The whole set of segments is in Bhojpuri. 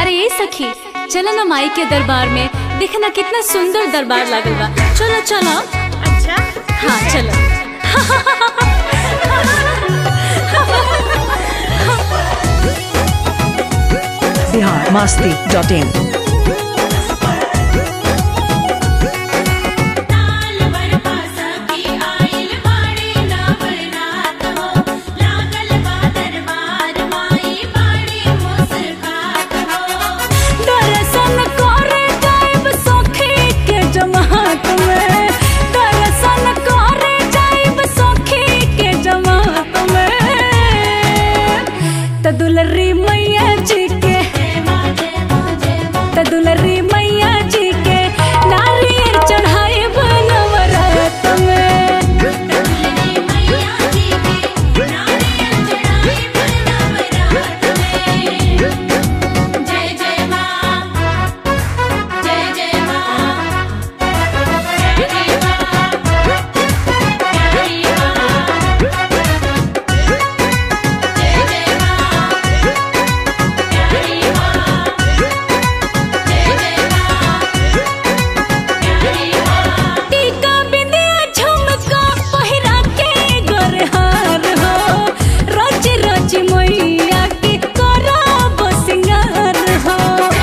अरे ये सखी चलो ना माई के दरबार में देख ना कितना सुंदर दरबार लागल बा चलो चलो अच्छा हाँ चलो बिहार मस्ती डॉट इन ताल बरपा सखी आइल बाड़े नवरात हो लागल बा दरबार माई बाड़े मुस्कात हो दर्शन करे जाइब सखी के जमात में दर्शन करे जाइब सखी के जमात में त दुलरी मैया जी के त दुलरी मैया जी के नारियल चढ़ाए नवरात में दुलरी मैया जी के नारियल चढ़ाई नवरात में जय जय माँ जय जय माँ प्यारी माँ प्यारी माँ जय जय माँ प्यारी माँ जय जय माँ प्यारी माँ टीका बिंदिया झुमका पहिरा के गोरहार हो रोज रोज मैया के करब सिंगार हो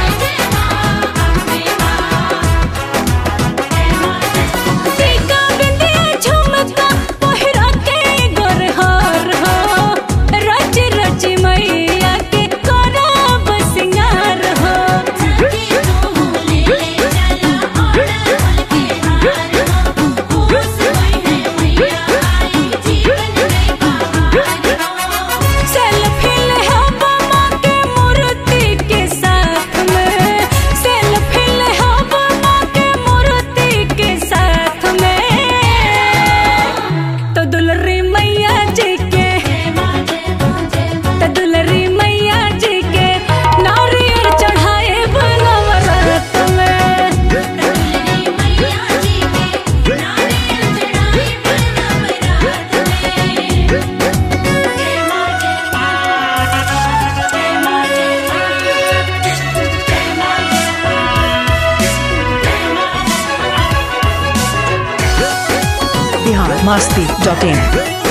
टीका बिंदिया झुमका पहिरा के गोरहार हो रोज रोज मैया के करब सिंगार हो सेल्फी ले हम माँ के मूर्ति के साथ में सेल्फी ले हम माँ के मूर्ति के साथ में तो दुलरी मैया जी के तो दुलरी मैया जी के नारियल चढ़ाए नवरात में बिहार मस्ती डॉट इन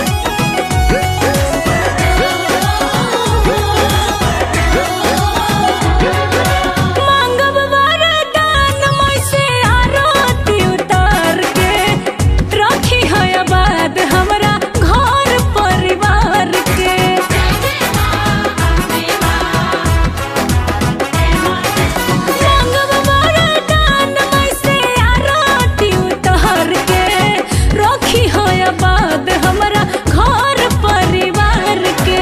मांगब वरदान मोय से आरती उतार के रखी है आबाद हमरा घर परिवार के मांगब वरदान मोय से आरती उतार के रखी है आबाद हमरा घर परिवार के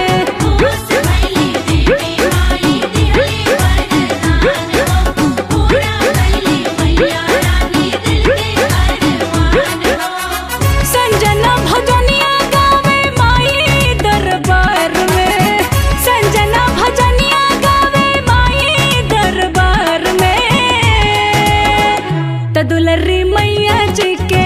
संजना भजनिया गावे माई दरबार में संजना भजनिया गावे माई दरबार में त दुलरी मैया जी के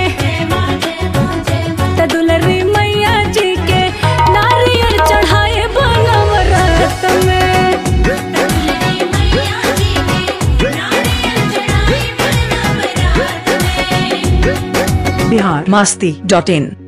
त दुलरी मैया जी के नारियल चढ़ाए नवरात में बिहार मस्ती डॉट इन